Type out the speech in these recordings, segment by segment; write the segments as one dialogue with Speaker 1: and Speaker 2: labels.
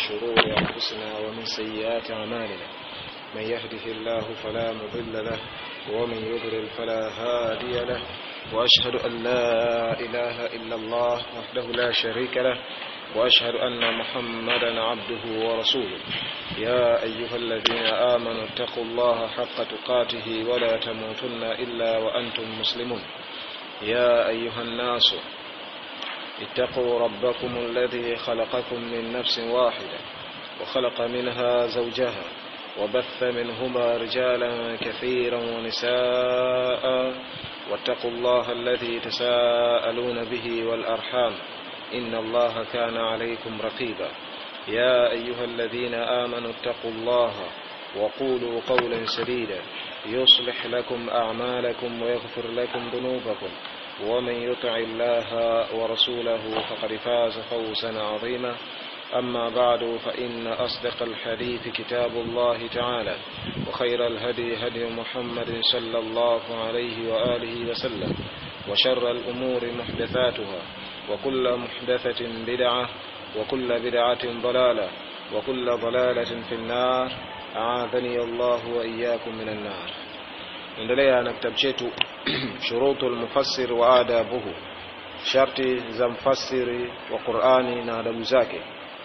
Speaker 1: شرور أنفسنا ومن سيئات أعمالنا من يهده الله فلا مضل له ومن يضلل فلا هادي له وأشهد أن لا إله إلا الله وحده لا شريك له وأشهد أن محمدا عبده ورسوله يا أيها الذين آمنوا اتقوا الله حق تقاته ولا تموتن إلا وأنتم مسلمون يا أيها الناس اتقوا ربكم الذي خلقكم من نفس واحدة وخلق منها زوجها وبث منهما رجالا كثيرا ونساء واتقوا الله الذي تساءلون به والأرحام إن الله كان عليكم رقيبا يا أيها الذين آمنوا اتقوا الله وقولوا قولا سديدا يصلح لكم أعمالكم ويغفر لكم ذنوبكم ومن يطع الله ورسوله فقد فاز فوزا عظيما أما بعد فإن أصدق الحديث كتاب الله تعالى وخير الهدي هدي محمد صلى الله عليه وآله وسلم وشر الأمور محدثاتها وكل محدثة بدعة وكل بدعة ضلالة وكل ضلالة في النار أعاذني الله وإياكم من النار endelea na kitabu chetu shurutu lmufassir wa adabuhu sharti za mfasiri wa qurani na adabu zake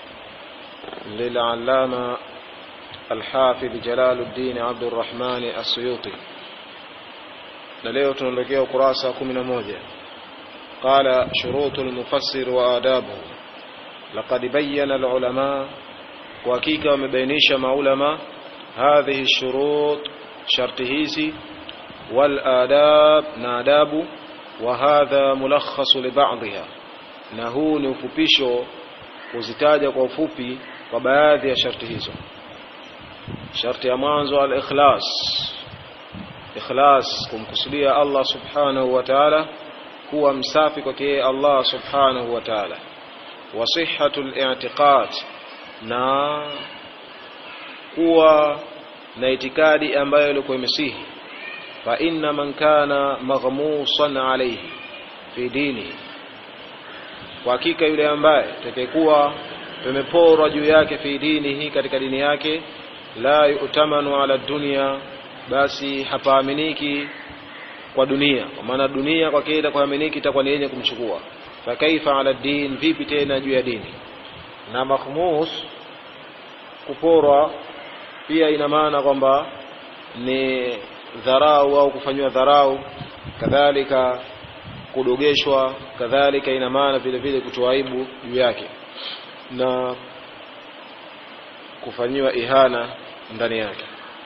Speaker 1: lilalama alhafidh jalaluddin abdurrahmani assuyuti na leo tunaondokea ukurasa wa kumi na moja قال شروط المفسر وآدابه لقد بين العلماء وحقيقة ومبينيش مع هذه الشروط شرط هيزي والآداب ناداب وهذا ملخص لبعضها na huu ni ufupisho kuzitaja kwa ufupi kwa baadhi ya sharti hizo sharti ya mwanzo al-ikhlas ikhlas kumkusudia Allah subhanahu wa ta'ala kuwa msafi kwake Allah subhanahu wa ta'ala wa sihhatul i'tiqad na kuwa na itikadi ambayo ilikuwa imesihi fa inna man kana maghmusan alayhi fi dini kwa hakika yule ambaye atakayekuwa tumeporwa juu yake fi dinihi katika dini yake la yu'tamanu ala dunya basi hapaaminiki kwa dunia kwa maana dunia kwa kile kuaminiki itakuwa ni yenye kumchukua fa kaifa ala din vipi tena juu ya dini na makhmus kuporwa pia ina maana kwamba ni dharau au kufanywa dharau kadhalika kudogeshwa kadhalika ina maana vile vile kutoa aibu juu yake na kufanyiwa ihana ndani yake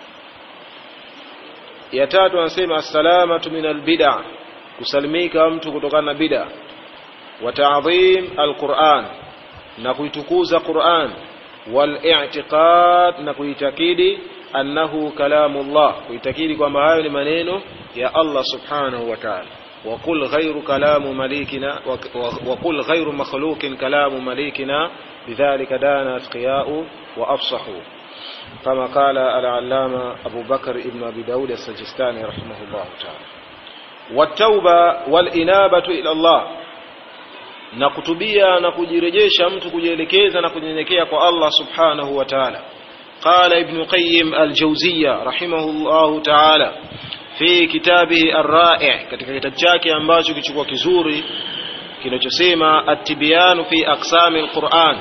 Speaker 1: ya tatu anasema assalamatu min albid'a kusalimika mtu kutokana na bid'a wa ta'dhim alquran na kuitukuza Qur'an wal i'tiqad na kuitakidi annahu kalamullah kuitakidi kwamba hayo ni maneno ya Allah subhanahu wa ta'ala وقل غير كلام مليكنا وقل غير مخلوق كلام مليكنا بذلك دان أتقياء وأفصحوا كما قال العلامة أبو بكر ابن أبي داود السجستاني رحمه الله تعالى والتوبة والإنابة إلى الله na kutubia na kujirejesha mtu kujielekeza na kunyenyekea kwa Allah subhanahu wa ta'ala qala ibn qayyim al-jawziyya rahimahullahu ta'ala fi kitabihi ar-ra'i' katika kitabu chake ambacho kichukua kizuri kinachosema at-tibyan fi aqsami al-Qur'an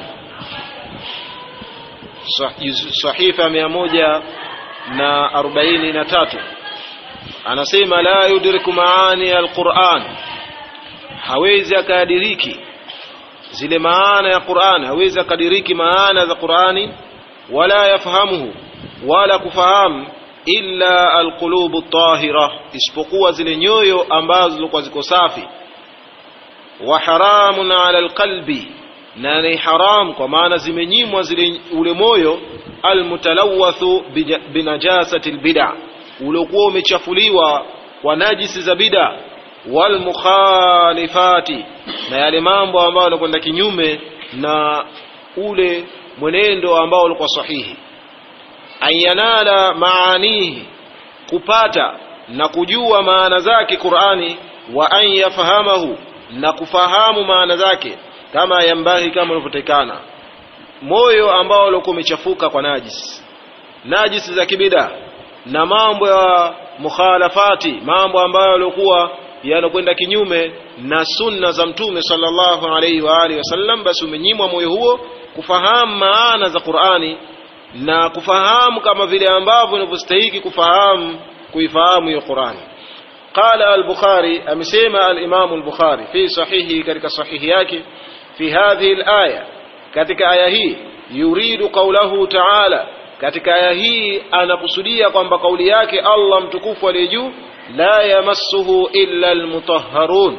Speaker 1: sahifa mia moja na arobaini na tatu anasema la yudriku maani alquran hawezi akadiriki zile maana ya Qur'an hawezi akadiriki maana za Qur'ani wala yafahamuhu wala kufahamu illa alqulubu tahira isipokuwa zile nyoyo ambazo zilikuwa ziko safi wa haramun ala alqalbi na ni haram kwa maana zimenyimwa zile ule moyo almutalawathu binajasati albid'a uliokuwa umechafuliwa kwa najisi za bid'a wal mukhalifati na yale mambo ambayo yanakwenda kinyume na ule mwenendo ambao ulikuwa sahihi ayanala maanihi kupata na kujua maana zake Qur'ani wa an yafahamahu na kufahamu maana zake kama yambahi kama inavyotekana moyo ambao ulikuwa umechafuka kwa najis najisi za kibida na mambo ya mukhalafati mambo ambayo yalikuwa yanakwenda kinyume na sunna za mtume sallallahu alaihi wa alihi wasallam basi umenyimwa moyo huo kufahamu maana za Qur'ani na kufahamu kama vile ambavyo inavyostahili kufahamu kuifahamu hiyo Qur'ani قال البخاري أمسيما الإمام البخاري في صحيحه كتك صحيح yake في هذه الآية كتك آية هي يريد قوله تعالى katika aya hii anakusudia kwamba kauli yake Allah mtukufu aliye juu la yamassuhu illa almutahharun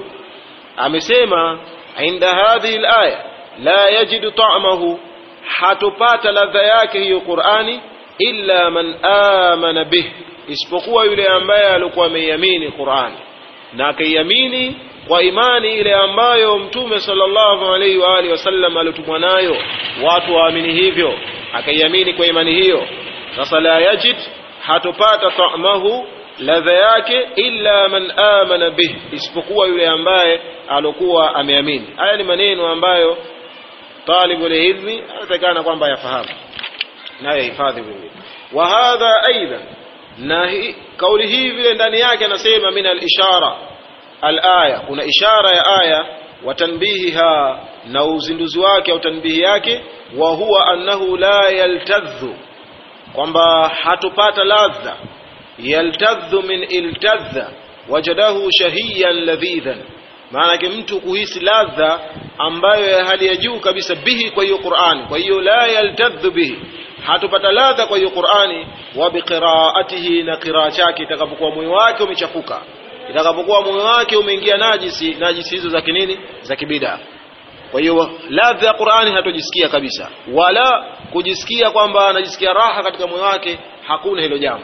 Speaker 1: amesema inda hadhihi alaya la yajidu ta'mahu hatupata ladha yake hiyo Qur'ani illa man amana bih isipokuwa yule ambaye alikuwa ameiamini Qur'ani na akaiamini kwa imani ile ambayo mtume sallallahu alaihi wa alihi wasallam alitumwa nayo watu waamini hivyo akaiamini kwa imani hiyo sasa la yajid hatupata ta'mahu ladha yake illa man amana bih isipokuwa yule ambaye alokuwa ameamini haya ni maneno ambayo talibu ilmi anatakana kwamba yafahamu naye hifadhi vile wa hadha aidan na hi, kauli hii vile ndani yake anasema min al-ishara al-aya kuna ishara ya aya wa tanbihiha na uzinduzi wake au tanbihi yake wa huwa annahu la yaltadhu kwamba hatupata ladha yaltadhu min iltadha wajadahu shahiyan ladhidhan maana yake mtu kuhisi ladha ambayo ya hali ya juu kabisa bihi kwa hiyo Qur'ani kwa hiyo la yaltadhu bihi hatupata ladha kwa hiyo Qur'ani wa biqiraatihi na qiraa chake itakapokuwa moyo wake umechafuka itakapokuwa moyo wake umeingia najisi najisi hizo za kinini za kibida kwa hiyo ladha ya Qur'ani hatojisikia kabisa wala kujisikia kwamba anajisikia raha katika moyo wake hakuna hilo jambo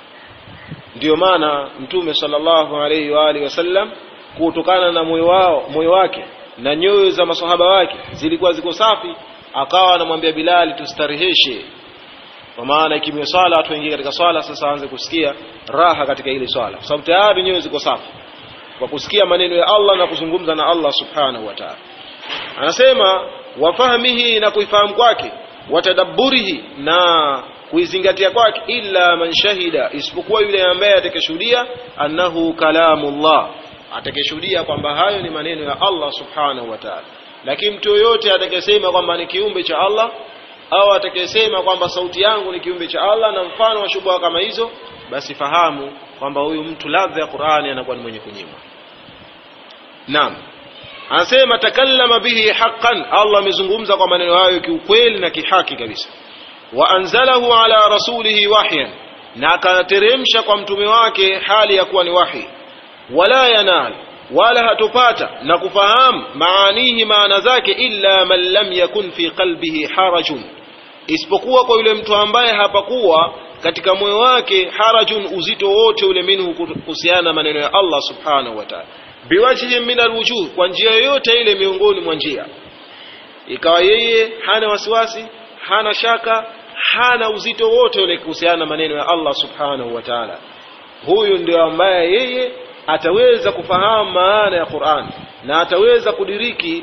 Speaker 1: ndiyo maana mtume sallallahu alaihi wa alihi wasallam kutokana na moyo wao moyo wake na nyoyo za masahaba wake zilikuwa ziko safi akawa anamwambia Bilali tustareheshe kwa maana ikimia swala watu waingie katika swala sasa aanze kusikia raha katika ile swala kwa sababu tayari nyoyo ziko safi kwa kusikia maneno ya Allah na kuzungumza na Allah subhanahu wa ta'ala anasema wafahamihi na kuifahamu kwake watadabburihi na kuizingatia kwake illa man shahida isipokuwa yule ambaye atakayeshuhudia annahu kalamullah atakayeshuhudia kwamba hayo ni maneno ya Allah subhanahu wa ta'ala lakini mtu yoyote atakayesema kwamba ni kiumbe cha Allah au atakayesema kwamba sauti yangu ni kiumbe cha Allah na mfano wa shubha kama hizo basi fahamu kwamba huyu mtu ladha ya Qur'ani anakuwa ni mwenye kunyimwa naam anasema takallama bihi haqqan Allah amezungumza kwa maneno hayo kiukweli na kihaki kabisa wa anzalahu ala rasulihi wahyan na akateremsha kwa mtume wake hali ya kuwa ni wahi wala yanal wala hatupata na kufahamu maanihi maana zake illa man lam yakun fi qalbihi harajun isipokuwa kwa yule mtu ambaye hapakuwa katika moyo wake harajun uzito wote ule minhu kuhusiana na maneno ya Allah subhanahu wa ta'ala biwajhi min alwujuh kwa njia yoyote ile miongoni mwa njia ikawa yeye hana wasiwasi hana shaka hana uzito wote ule kuhusiana na maneno ya Allah subhanahu wa ta'ala huyu ndio ambaye yeye ataweza kufahamu maana ya Qur'an na ataweza kudiriki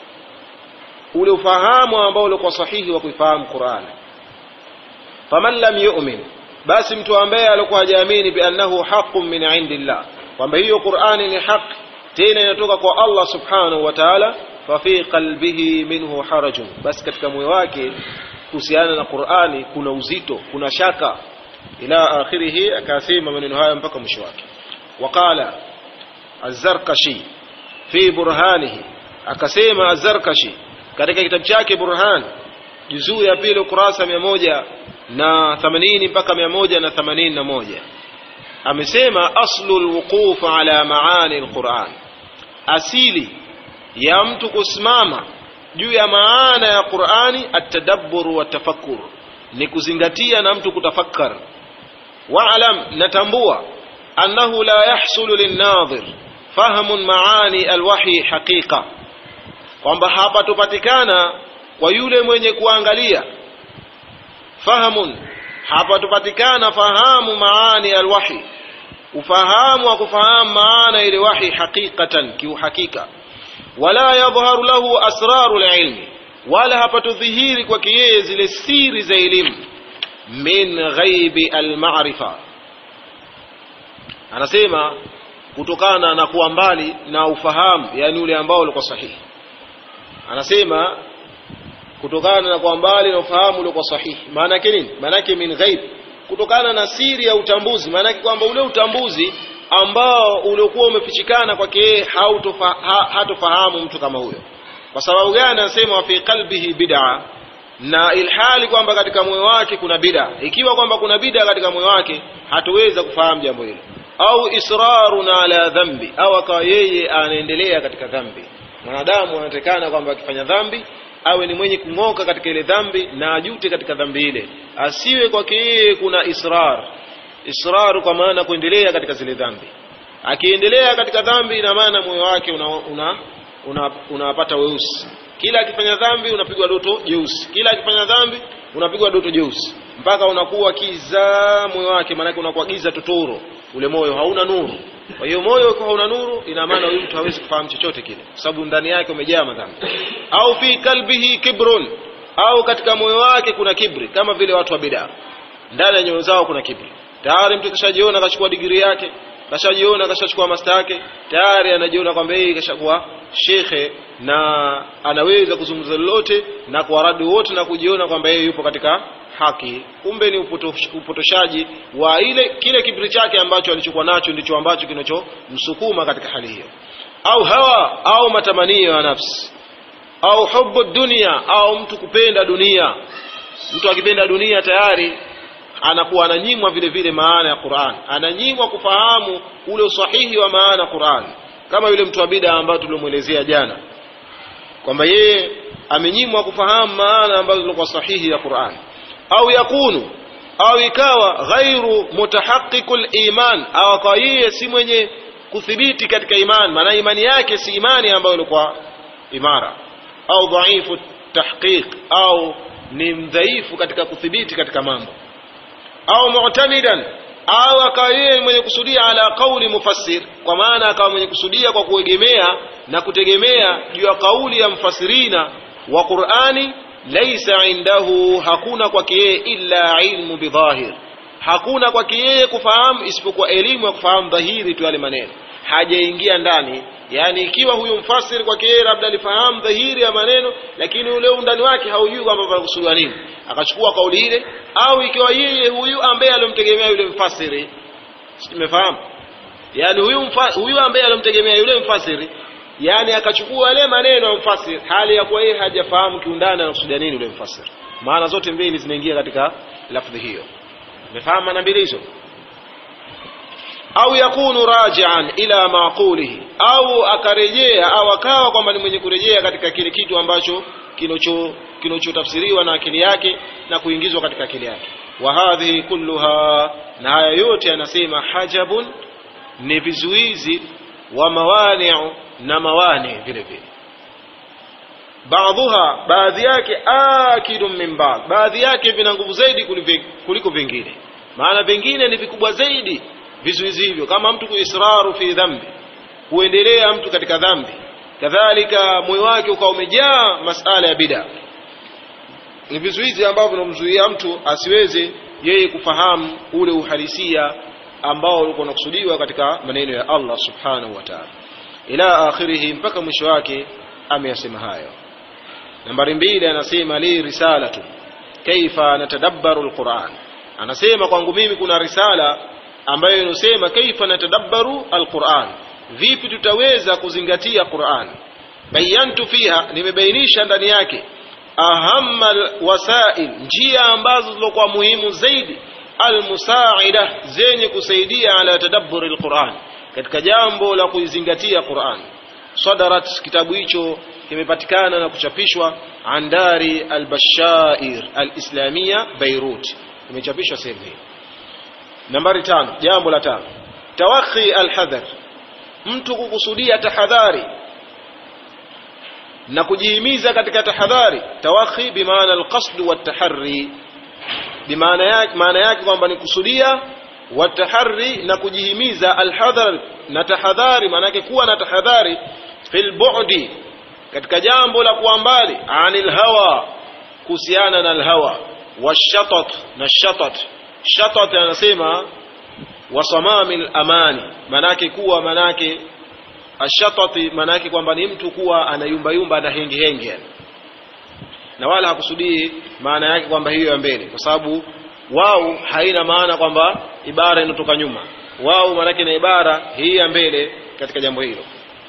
Speaker 1: ule ufahamu ambao ulikuwa sahihi wa kuifahamu Qur'an faman lam yu'min basi mtu ambaye alikuwa hajaamini bi annahu haqqun min indillah kwamba hiyo Qur'ani ni haki tena inatoka kwa Allah subhanahu wa ta'ala fa fi qalbihi minhu harajun basi katika moyo wake kuhusiana na Qur'ani kuna uzito kuna shaka ila akhirih akasema maneno haya mpaka mwisho wake وقال الزرقشي في برهانه akasema az-Zarkashi katika kitabu chake Burhan juzuu ya pili ukurasa mia moja na themanini mpaka mia moja na themanini na moja amesema aslu lwuquf ala maani lquran asili ya mtu kusimama juu ya maana ya qurani atadabbur wa tafakkur ni kuzingatia na mtu kutafakkar waalam natambua أنه لا يحصل للناظر فهم معاني الوحي حقيقة kwamba hapatopatikana kwa yule mwenye kuangalia fahamun hapatopatikana fahamu maani alwahi ufahamu wa kufahamu maana ile wahi haqiqatan kiuhakika wala yadhharu lahu asraru lilmi wala hapatodhihiri kwake yeye zile siri za elimu min ghaibi almarifa anasema kutokana na kuwa mbali na ufahamu yani ule ambao ulikuwa sahihi anasema kutokana na kuwa mbali na ufahamu uliokuwa sahihi maana yake nini maana yake min ghaib kutokana na siri ya utambuzi maana yake kwamba ule utambuzi ambao uliokuwa umefichikana kwake yeye ha, hatofahamu mtu kama huyo kwa sababu gani anasema wa fi qalbihi bid'a na ilhali kwamba katika moyo wake kuna bid'a ikiwa kwamba kuna bid'a katika moyo wake hatuweza kufahamu jambo hilo au israrun ala dhambi au akawa yeye anaendelea katika dhambi mwanadamu anatekana kwamba akifanya dhambi awe ni mwenye kung'oka katika ile dhambi na ajute katika dhambi ile asiwe kwake yeye kuna israr israr kwa maana kuendelea katika zile dhambi akiendelea katika dhambi ina maana moyo wake unapata una, una, una weusi kila akifanya dhambi unapigwa doto jeusi kila akifanya dhambi unapigwa doto jeusi mpaka unakuwa kiza moyo wake maanake unakuwa giza totoro ule moyo hauna nuru kwa hiyo moyo ukiwa hauna nuru ina maana huyu mtu hawezi kufahamu chochote kile kwa sababu ndani yake umejaa madhambi au fi kalbihi kibrun au katika moyo wake kuna kibri kama vile watu wa bidaa ndani ya nyoyo zao kuna kibri tayari mtu kashajiona akachukua digrii yake kashajiona kashachukua masta yake tayari anajiona kwamba yeye kashakuwa shekhe na anaweza kuzungumza lolote na kuwaradi wote na kujiona kwamba yeye yupo katika haki kumbe ni upotosh, upotoshaji wa ile kile kibri chake ambacho alichokuwa nacho ndicho ambacho kinachomsukuma katika hali hiyo au hawa au matamanio ya nafsi au hubu dunia au mtu kupenda dunia mtu akipenda dunia tayari anakuwa ananyimwa vile vile maana ya Qur'an ananyimwa kufahamu ule usahihi wa maana ya Qur'an kama yule mtu wa bid'a ambayo tulimuelezea jana kwamba yeye amenyimwa kufahamu maana ambazo zilikuwa sahihi ya Qur'an au yakunu au ikawa ghairu mutahaqqiqul iman au kwa yeye si mwenye kuthibiti katika iman maana imani yake si imani ambayo ilikuwa imara au dhaifu tahqiq au ni mdhaifu katika kuthibiti katika mambo au mu'tamidan au akawa yeye mwenye kusudia ala qauli mufassir kwa maana akawa mwenye kusudia kwa kuegemea na kutegemea juu ya kauli ya mfasirina wa Qur'ani laysa indahu hakuna kwake yeye illa ilmu bidhahir hakuna kwake yeye kufahamu isipokuwa elimu ya kufahamu dhahiri tu yale maneno hajaingia ndani yani ikiwa huyu mfasiri kwake yeye labda alifahamu dhahiri ya maneno lakini ule undani wake haujui kwamba panakusudiwa nini akachukua kauli ile au ikiwa yeye huyu ambaye alomtegemea yule mfasiri simefahamu yani huyu mfa, huyu ambaye alomtegemea yule mfasiri yani akachukua yale maneno ya mfasiri hali ya kuwa yeye hajafahamu kiundani anakusudia nini yule mfasiri maana zote mbili zinaingia katika lafdhi hiyo umefahamu maana mbili hizo au yakunu rajian ila maqulihi au akarejea au akawa kwamba ni mwenye kurejea katika kile kitu ambacho kinocho kinachotafsiriwa na akili yake na kuingizwa katika akili yake wa hadhihi kulluha na haya yote anasema hajabun ni vizuizi wa mawani'u na mawani vile vile baadhuha baadhi yake akidun min ba'd baadhi yake vina nguvu zaidi kuliko vingine maana vingine ni vikubwa zaidi vizuizi hivyo kama mtu kuisraru fi dhambi kuendelea mtu katika dhambi kadhalika moyo wake ukawa umejaa masala ya bid'a ni vizuizi ambavyo vinamzuia mtu asiweze yeye kufahamu ule uhalisia ambao ulikuwa unakusudiwa katika maneno ya Allah subhanahu wa ta'ala ila akhirihi mpaka mwisho wake ameyasema hayo nambari mbili anasema li risalatu kaifa natadabbaru alquran anasema kwangu mimi kuna risala ambayo inasema kaifa natadabbaru alquran vipi tutaweza kuzingatia Qur'an bayantu fiha nimebainisha ndani yake ahamma wasail njia ambazo zilikuwa muhimu zaidi almusaida zenye kusaidia ala tadabburi alquran katika jambo la kuizingatia Qur'an sadarat kitabu hicho kimepatikana na kuchapishwa andari albashair alislamia Beirut kimechapishwa sehemu hii nambari tano jambo la tano tawakhi alhadhar mtu kukusudia tahadhari na kujihimiza katika tahadhari tawakhi bimaana alqasd wataharri bimaana yake maana yake kwamba ni kusudia wataharri na kujihimiza alhadhar na tahadhari maana yake kuwa na tahadhari fil bu'di katika jambo la kuwa mbali anil hawa kuhusiana na alhawa washatat na shatat shatat anasema wasamamil amani manake kuwa manake ashatati manake kwamba ni mtu kuwa anayumbayumba na hengi hengi yani na wala hakusudii maana yake kwamba hiyo ya mbele kwa sababu wao haina maana kwamba ibara inatoka nyuma wao maanake na ibara hii ya mbele katika jambo hilo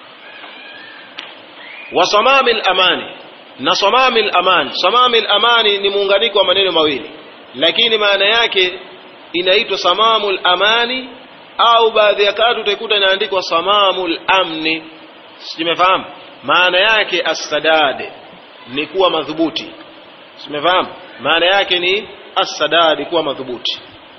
Speaker 1: wa samamil amani na samamil amani samamil amani ni muunganiko wa maneno mawili lakini maana yake inaitwa samamul amani au baadhi ya kati utaikuta inaandikwa samamul amni simefahamu maana yake assadad ni kuwa madhubuti simefahamu maana yake ni assadad kuwa madhubuti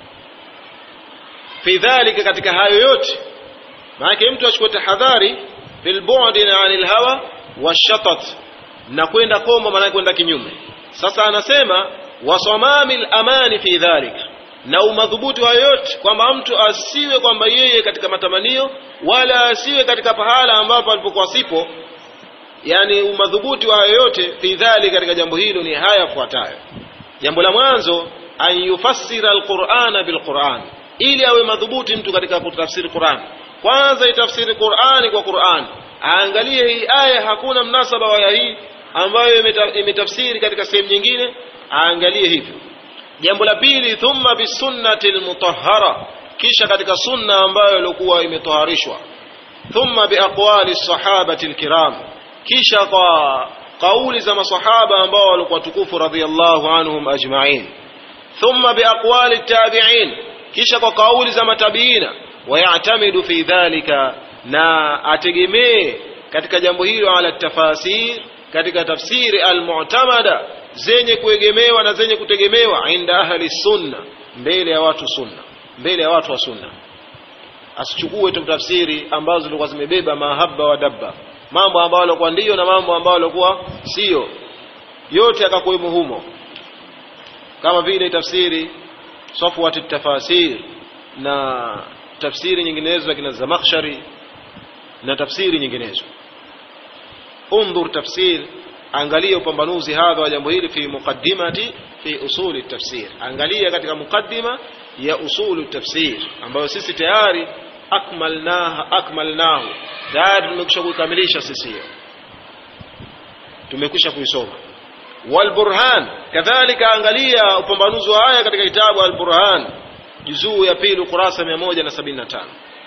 Speaker 1: fi dhalika katika hayo yote maana mtu achukue tahadhari fil bu'di anil hawa washatat na kwenda kombo maana kwenda kinyume sasa anasema wasamamil amani fi dhalika na umadhubuti wa yote kwamba mtu asiwe kwamba yeye katika matamanio wala asiwe katika pahala ambapo alipokuwa sipo yani umadhubuti wa yoyote fi dhali katika jambo hilo ni haya yafuatayo jambo la mwanzo an yufassira alqur'ana bilquran ili awe madhubuti mtu katika kutafsiri Qur'an kwanza itafsiri Qur'ani kwa Qur'an aangalie hii aya hakuna mnasaba wa aya hii ambayo imetafsiri katika sehemu nyingine aangalie hivyo jambo la pili thumma bisunnati almutahhara kisha katika sunna ambayo ilikuwa imetoharishwa thumma biaqwali sahabati alkiram kisha kwa kauli za masahaba ambao walikuwa tukufu radhiyallahu anhum ajma'in thumma biaqwali tabi'in kisha kwa kauli za matabiina wayatamidu fi dhalika na ategemee katika jambo hilo ala tafasir katika tafsiri almu'tamada zenye kuegemewa na zenye kutegemewa inda ahli sunna mbele ya watu sunna mbele ya watu wa sunna asichukue tu tafsiri ambazo zilikuwa zimebeba mahaba wa dabba mambo ambayo yalikuwa ndiyo na mambo ambayo yalikuwa sio yote akakuwemo humo kama vile tafsiri safwat tafasir na tafsiri nyinginezo za kina Zamakhshari na tafsiri nyinginezo undhur tafsir angalia upambanuzi hadha wa jambo hili fi muqaddimati fi usuli tafsir angalia katika muqaddima ya usulu tafsir ambayo sisi tayari akmalnaha akmalnahu tayari tumekwisha kuikamilisha sisi hiyo tumekwisha kuisoma walburhan kadhalika angalia upambanuzi wa haya katika kitabu alburhan juzuu ya pili ukurasa 175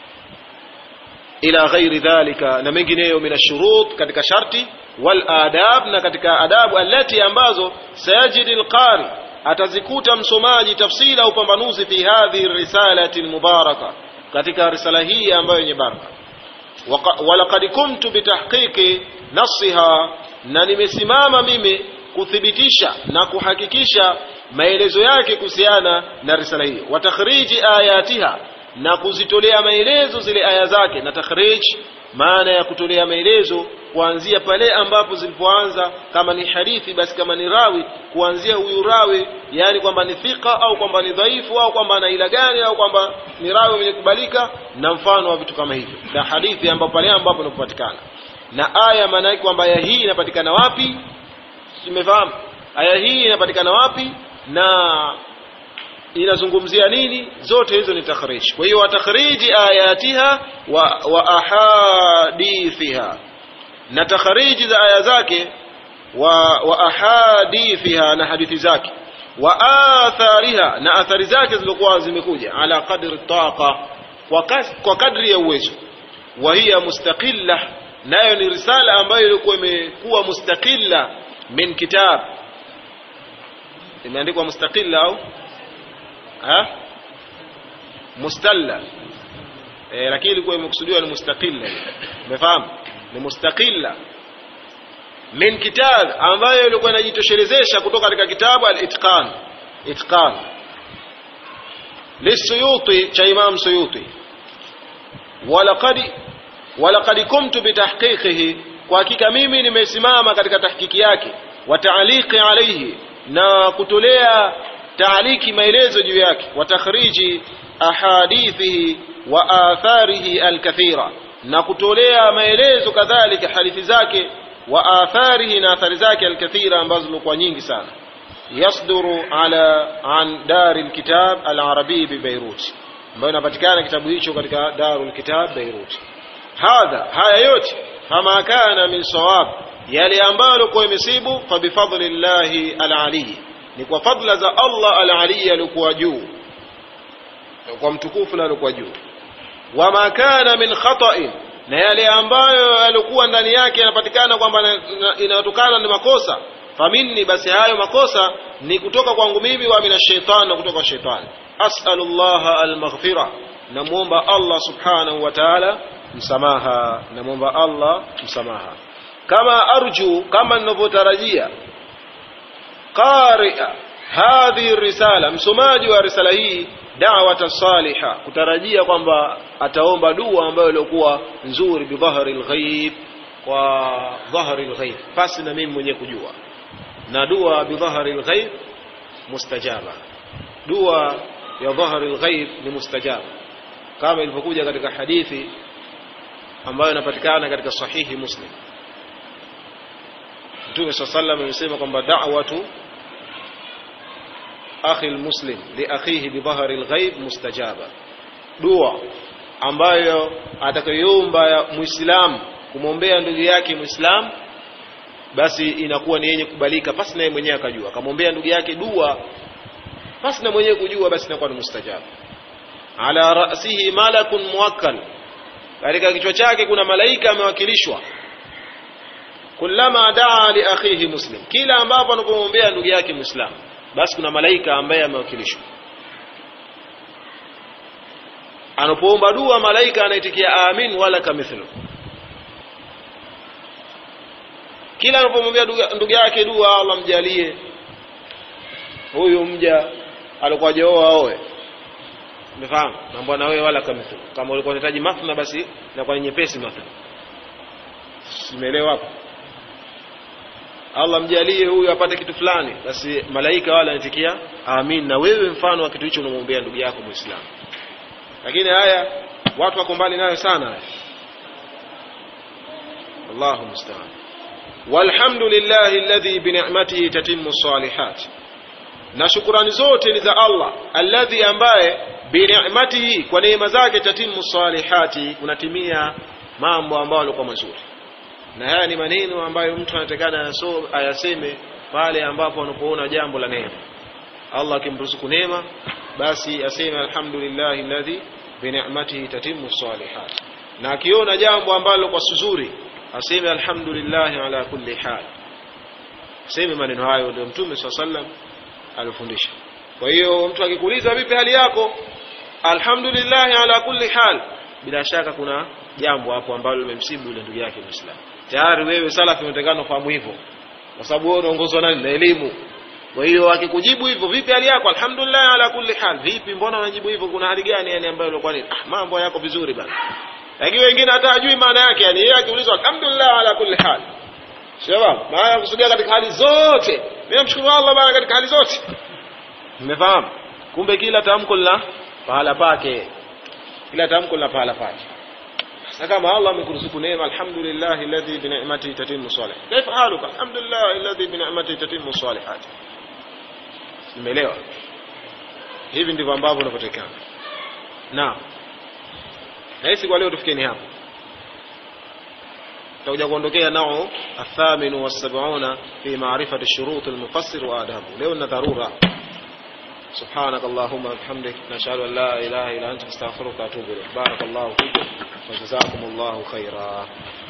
Speaker 1: ila ghairi dhalika na mengineyo min ashurut katika sharti wal adab na katika adabu alati ambazo sayajidi alqari atazikuta msomaji tafsila au upambanuzi fi hadhihi risalati almubaraka katika risala hii ambayo yenye baraka walaqad kumtu bitahqiqi nasiha na nimesimama mimi kuthibitisha na kuhakikisha maelezo yake kuhusiana na risala hiyo wa takhriji ayatiha na kuzitolea maelezo zile aya zake na takhrij maana ya kutolea maelezo kuanzia pale ambapo zilipoanza kama ni hadithi basi kama ni rawi kuanzia huyu rawi yani kwamba ni thika au kwamba ni dhaifu au kwamba ana ila gani au kwamba ni rawi mwenye kubalika na mfano wa vitu kama hivyo na hadithi ambapo pale ambapo inapopatikana na aya maana yake kwamba aya hii inapatikana wapi tumefahamu aya hii inapatikana wapi na inazungumzia nini zote hizo ni takhrij kwa hiyo watakhriji ayatiha wa, wa ahadithiha na takhriji za aya zake wa, wa ahadithiha na hadithi zake wa athariha na athari zake zilizokuwa zimekuja ala qadri taqa kwa, kas, kwa kadri ya uwezo wa hiya mustaqilla nayo ni risala ambayo ilikuwa imekuwa mustaqilla min kitab imeandikwa mustaqilla au ha mustalla e, lakini ilikuwa imekusudiwa ni mustaqilla umefahamu ni mustaqilla min kitab ambayo ilikuwa inajitoshelezesha kutoka katika kitabu al-itqan itqan lisuyuti cha imam suyuti walaqad walaqad kumtu bitahqiqihi kwa hakika mimi nimesimama katika tahkiki yake wa ta'liqi alayhi na kutolea taaliki maelezo juu yake wa takhriji ahadithihi wa atharihi alkathira na kutolea maelezo kadhalika hadithi zake wa atharihi na athari zake alkathira ambazo zimekuwa nyingi sana yasduru ala an dari lkitab alarabii bibeirut ambayo inapatikana kitabu hicho katika daru lkitab beirut hadha haya yote fama kana min sawab yale ambayo alikuwa imesibu fabifadli llahi alaliyi ni kwa fadla za allah alaliyi alikuwa juu kwa mtukufu na alikuwa juu wama kana min khata'in na yale ambayo yalikuwa ndani yake yanapatikana kwamba inatokana na makosa faminni basi hayo makosa ni kutoka kwangu mimi wa mina shaitan na kutoka kwa shaitani as'alullaha almaghfira namuomba Allah subhanahu wa ta'ala msamaha namuomba Allah msamaha kama arju kama ninavyotarajia qari'a hadhihi risala msomaji wa risala hii da'wata saliha kutarajia kwamba ataomba dua ambayo ilikuwa nzuri bidhahri alghaib kwa dhahri alghaib basi na mimi mwenyewe kujua na dua bidhahri alghaib mustajaba dua ya dhahri alghaib ni mustajaba kama ilivyokuja katika hadithi ambayo inapatikana katika sahihi muslim Mtume swalla sallam amesema kwamba da'watu akhi almuslim li akhihi bi dhahri alghaib mustajaba dua ambayo atakayoomba muislamu kumwombea ndugu yake muislamu basi inakuwa ni yenye kubalika pasi naye mwenyewe akajua akamwombea ndugu yake dua pasi na mwenyewe kujua basi inakuwa ni mustajab ala rasihi malakun muwakkal katika kichwa chake kuna malaika amewakilishwa kullama daa li akhihi muslim kila ambapo anapomwombea ndugu yake muislamu basi kuna malaika ambaye amewakilishwa anapoomba dua malaika anaitikia amin wala kamithlu kila anapomwambia ndugu yake dua Allah mjalie huyu mja alikuwa hajaoa aoe umefahamu na bwana wewe wala kamithlu kama ulikuwa unahitaji mathna basi inakuwa ni nyepesi mathna simeelewa hapo Allah mjalie huyu apate kitu fulani basi malaika wala anatikia amin na wewe mfano wa kitu hicho unamwombea ndugu yako muislamu lakini haya watu wako mbali nayo sana haya Allahu musta'an walhamdulillahi alladhi bi ni'matihi tatimmu salihat na shukurani zote ni za Allah alladhi ambaye bi ni'matihi kwa neema zake tatimmu salihati kunatimia mambo ambayo yalikuwa mazuri na haya ni maneno ambayo mtu anatakana ayaseme pale ambapo anapoona jambo la neema Allah akimruzuku neema basi aseme alhamdulillahi alladhi bi ni'matihi tatimmu salihat na akiona jambo ambalo kwa suzuri aseme alhamdulillah ala kulli hal aseme maneno hayo ndio mtume swalla sallam alifundisha kwa hiyo mtu akikuuliza vipi hali yako alhamdulillah ala kulli hal bila shaka kuna jambo hapo ambalo limemsibu yule ndugu yake muislamu tayari wewe salafi unatakana ufahamu hivyo kwa sababu wewe unaongozwa nani na elimu kwa hiyo akikujibu hivyo vipi hali yako alhamdulillah ala kulli hal vipi mbona unajibu hivyo kuna hali gani yani ambayo ilikuwa ni ah, mambo yako vizuri bana lakini wengine hata hajui maana yake yani yeye akiulizwa alhamdulillah ala kulli hal shabab maana yakusudia katika hali zote mimi namshukuru Allah bana katika hali zote mmefahamu kumbe kila tamko lina pahala pake kila tamko lina pahala pake sasa kama Allah amekuruzuku neema alhamdulillah alladhi bi ni'matihi tatimmu salih kaifa haluka alhamdulillah alladhi bi ni'matihi tatimmu salihat umeelewa hivi ndivyo ambavyo unapotekana naam na hisi kwa leo tufikeni hapo tutakuja kuondokea nao athaminu wasabuna fi maarifati shurut almufassir wa adabu leo na dharura سبحانك اللهم وبحمدك نشهد ان لا اله الا انت نستغفرك ونتوب اليك بارك الله فيكم وجزاكم الله خيرا